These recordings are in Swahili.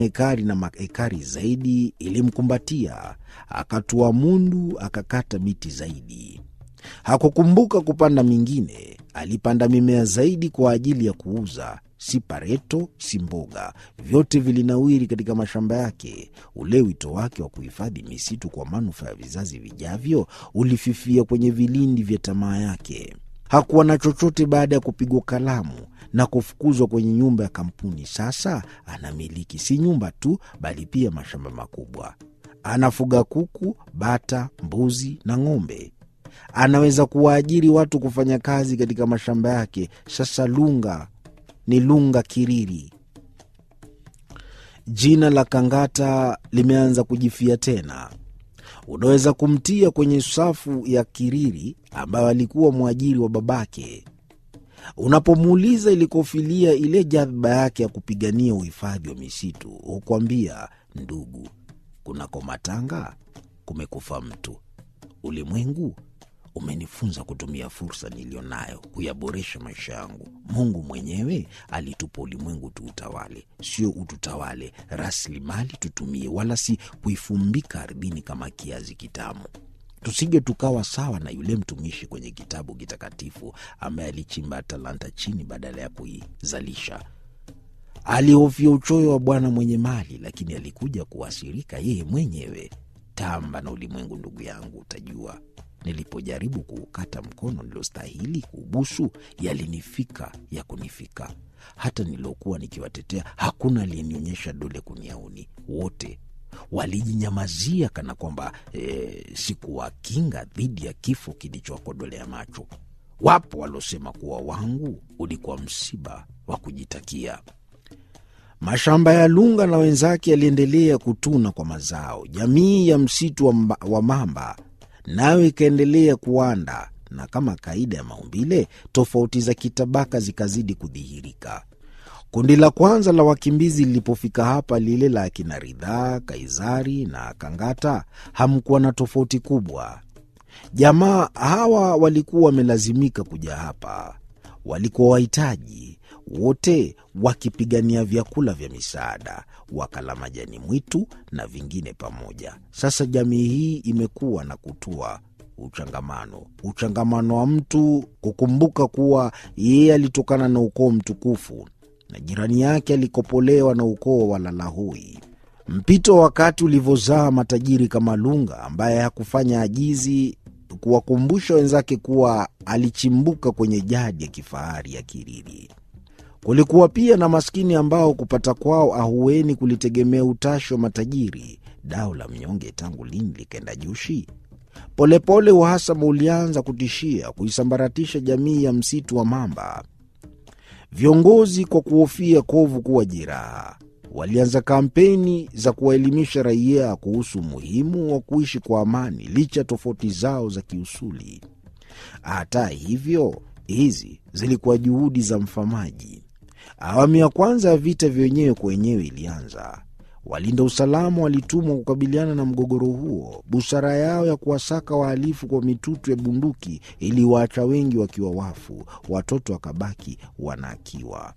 ekari na maekari zaidi ilimkumbatia. Akatua mundu, akakata miti zaidi. Hakukumbuka kupanda mingine. Alipanda mimea zaidi kwa ajili ya kuuza, si pareto, si mboga, vyote vilinawiri katika mashamba yake. Ule wito wake wa kuhifadhi misitu kwa manufaa ya vizazi vijavyo ulififia kwenye vilindi vya tamaa yake. Hakuwa na chochote baada ya kupigwa kalamu na kufukuzwa kwenye nyumba ya kampuni. Sasa anamiliki si nyumba tu, bali pia mashamba makubwa. Anafuga kuku, bata, mbuzi na ng'ombe. Anaweza kuwaajiri watu kufanya kazi katika mashamba yake. Sasa Lunga ni Lunga Kiriri. Jina la Kangata limeanza kujifia tena. Unaweza kumtia kwenye safu ya Kiriri ambayo alikuwa mwajiri wa babake. Unapomuuliza ilikofilia ile jadhba yake ya kupigania uhifadhi wa misitu, hukwambia ndugu, kunako matanga kumekufa mtu. Ulimwengu umenifunza kutumia fursa niliyo nayo kuyaboresha maisha yangu. Mungu mwenyewe alitupa ulimwengu tuutawale, sio ututawale. Rasilimali tutumie, wala si kuifumbika ardhini kama kiazi kitamu. Tusije tukawa sawa na yule mtumishi kwenye kitabu kitakatifu ambaye alichimba talanta chini badala ya kuizalisha. Alihofia uchoyo wa bwana mwenye mali, lakini alikuja kuasirika yeye mwenyewe. Tamba na ulimwengu, ndugu yangu, utajua Nilipojaribu kuukata mkono niliostahili kuubusu, yalinifika ya kunifika. Hata niliokuwa nikiwatetea, hakuna aliyenionyesha dole kuniauni. Wote walijinyamazia kana kwamba e, sikuwakinga dhidi ya kifo kilichowakodolea macho. Wapo waliosema kuwa wangu ulikuwa msiba wa kujitakia. Mashamba ya Lunga na wenzake yaliendelea kutuna kwa mazao. Jamii ya msitu wa, mba, wa mamba nayo ikaendelea kuanda, na kama kaida ya maumbile, tofauti za kitabaka zikazidi kudhihirika. Kundi la kwanza la wakimbizi lilipofika hapa, lile la akina Ridhaa, Kaizari na Kangata, hamkuwa na tofauti kubwa. Jamaa hawa walikuwa wamelazimika kuja hapa, walikuwa wahitaji wote wakipigania vyakula vya misaada, wakala majani mwitu na vingine pamoja. Sasa jamii hii imekuwa na kutua uchangamano, uchangamano wa mtu kukumbuka kuwa yeye alitokana na ukoo mtukufu na jirani yake alikopolewa na ukoo wa Lalahoi. Mpito wa wakati ulivyozaa matajiri kama Lunga ambaye hakufanya ajizi kuwakumbusha wenzake kuwa alichimbuka kwenye jadi ya kifahari ya Kiriri. Kulikuwa pia na maskini ambao kupata kwao ahueni kulitegemea utashi wa matajiri. Dao la mnyonge tangu lini likaenda jushi? Polepole uhasama ulianza kutishia kuisambaratisha jamii ya msitu wa mamba. Viongozi kwa kuhofia kovu kuwa jeraha, walianza kampeni za kuwaelimisha raia kuhusu umuhimu wa kuishi kwa amani licha tofauti zao za kiusuli. Hata hivyo, hizi zilikuwa juhudi za mfamaji. Awamu ya kwanza ya vita vya wenyewe kwa wenyewe ilianza. Walinda usalama walitumwa kukabiliana na mgogoro huo. Busara yao ya kuwasaka wahalifu kwa mitutu ya bunduki iliwaacha wengi wakiwa wafu, watoto wakabaki wanaakiwa.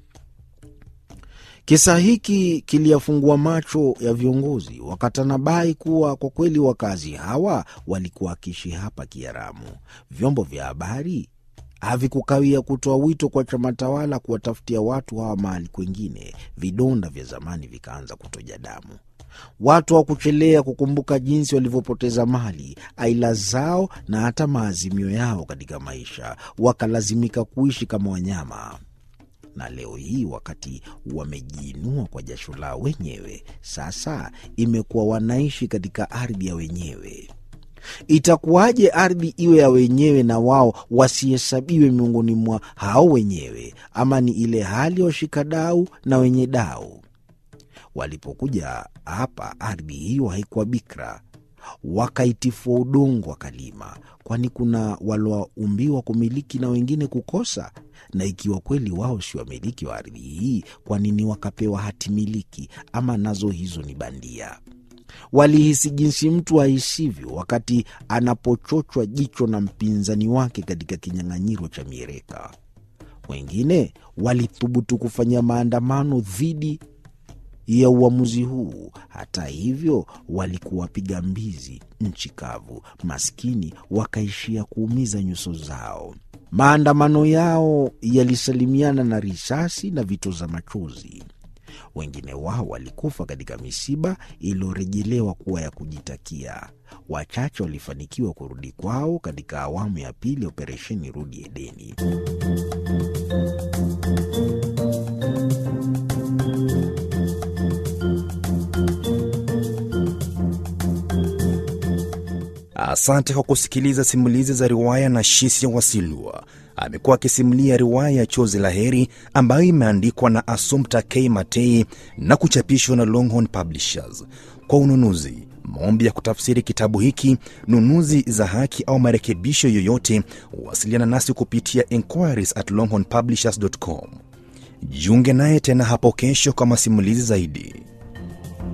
Kisa hiki kiliyafungua macho ya viongozi, wakatanabai kuwa kwa kweli wakazi hawa walikuwa wakiishi hapa kiharamu. Vyombo vya habari havikukawia kutoa wito kwa chama tawala kuwatafutia watu hawa mahali kwengine. Vidonda vya zamani vikaanza kutoja damu. Watu hawakuchelea kukumbuka jinsi walivyopoteza mali, aila zao na hata maazimio yao katika maisha, wakalazimika kuishi kama wanyama. Na leo hii wakati wamejiinua kwa jasho lao wenyewe, sasa imekuwa wanaishi katika ardhi ya wenyewe. Itakuwaje ardhi iwe ya wenyewe na wao wasihesabiwe miongoni mwa hao wenyewe? Ama ni ile hali ya washikadau na wenye dau? Walipokuja hapa, ardhi hiyo haikuwa bikra, wakaitifua udongo wakalima. Kwani kuna walioumbiwa kumiliki na wengine kukosa? Na ikiwa kweli wao si wamiliki wa ardhi hii, kwa nini wakapewa hati miliki? Ama nazo hizo ni bandia? Walihisi jinsi mtu ahisivyo wakati anapochochwa jicho na mpinzani wake katika kinyang'anyiro cha mieleka. Wengine walithubutu kufanya maandamano dhidi ya uamuzi huu. Hata hivyo, walikuwa wapiga mbizi nchi kavu, maskini wakaishia kuumiza nyuso zao. Maandamano yao yalisalimiana na risasi na vitoza machozi. Wengine wao walikufa katika misiba iliyorejelewa kuwa ya kujitakia. Wachache walifanikiwa kurudi kwao katika awamu ya pili ya operesheni Rudi Edeni. Asante kwa kusikiliza simulizi za riwaya na Shisia Wasilwa. Amekuwa akisimulia riwaya ya Chozi la Heri ambayo imeandikwa na Assumpta K Matei na kuchapishwa na Longhorn Publishers. Kwa ununuzi, maombi ya kutafsiri kitabu hiki, nunuzi za haki au marekebisho yoyote, wasiliana nasi kupitia inquiries at longhornpublishers.com. Jiunge naye tena hapo kesho kwa masimulizi zaidi.